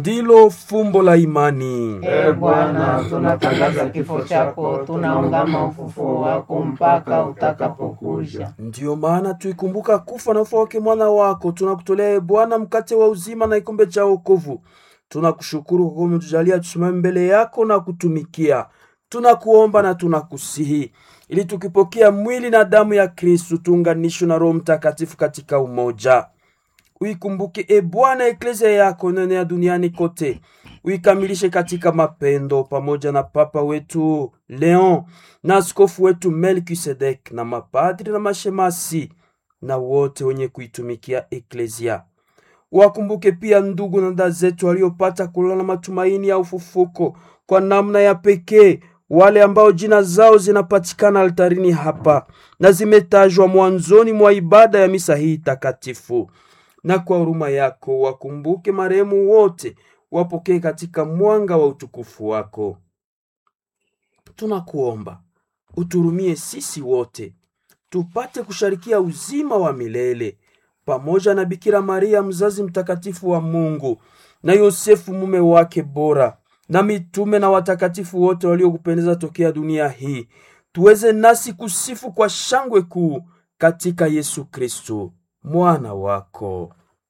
ndilo fumbo la imani. E Bwana, tunatangaza kifo chako, tunaungama ufufuo wako mpaka utakapokuja. Ndiyo maana tuikumbuka kufa na ufa wake mwana wako, tunakutolea e Bwana mkate wa uzima na kikombe cha wokovu. Tunakushukuru kwa kuwa umetujalia tusimame mbele yako na kutumikia. Tunakuomba na tunakusihi ili tukipokea mwili na damu ya Kristu tuunganishwe na Roho Mtakatifu katika umoja. Uikumbuke e Bwana eklezia yako inaenea duniani kote, uikamilishe katika mapendo, pamoja na Papa wetu Leon na askofu wetu Melkisedek na mapadri na mashemasi na wote wenye kuitumikia eklezia. Wakumbuke pia ndugu na dada zetu waliopata kulala na matumaini ya ufufuko kwa namna ya pekee, wale ambao jina zao zinapatikana altarini hapa na zimetajwa mwanzoni mwa ibada ya misa hii takatifu. Na kwa huruma yako wakumbuke marehemu wote, wapokee katika mwanga wa utukufu wako. Tunakuomba uturumie sisi wote tupate kusharikia uzima wa milele pamoja na Bikira Maria mzazi mtakatifu wa Mungu na Yosefu mume wake bora na mitume na watakatifu wote waliokupendeza tokea dunia hii, tuweze nasi kusifu kwa shangwe kuu katika Yesu Kristo mwana wako.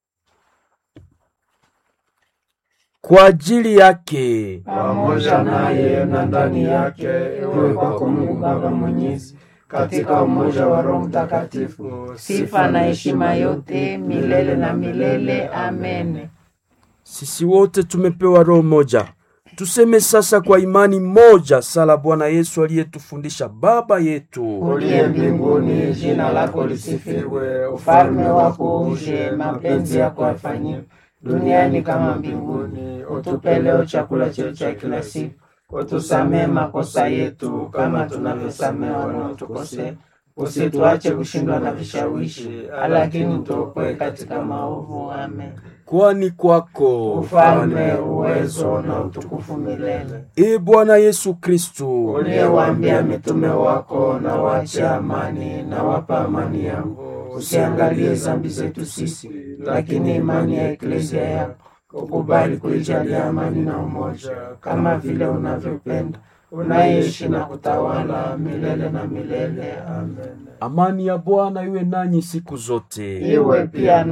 Kwa ajili yake Pamoja naye na ndani yake, iwe kwako Mungu Baba Mwenyezi, katika umoja wa Roho Mtakatifu, sifa na heshima yote milele na milele. Amen. sisi wote tumepewa roho moja. Tuseme sasa kwa imani moja sala Bwana Yesu aliyetufundisha: Baba yetu Uliye mbinguni, jina lako lisifiwe, ufalme wako uje, mapenzi yako yafanyiwe duniani kama mbinguni. Utupe leo chakula chetu cha kila siku, utusamee makosa yetu kama tunavyosamea wanaotukosea, usituache kushindwa na vishawishi, lakini tuokoe katika maovu. Amen. kwani kwako Ufalme, uwezo na utukufu milele. e Bwana Yesu Kristu uliyewaambia mitume wako, na wache amani, na wapa amani yangu. Usiangalie dhambi zetu sisi, lakini imani ya eklezia yako. Ukubali kuijalia amani na umoja, kama vile unavyopenda, unayeishi na kutawala milele na milele. Amen. Amani ya Bwana iwe nanyi siku zote. Iwe pia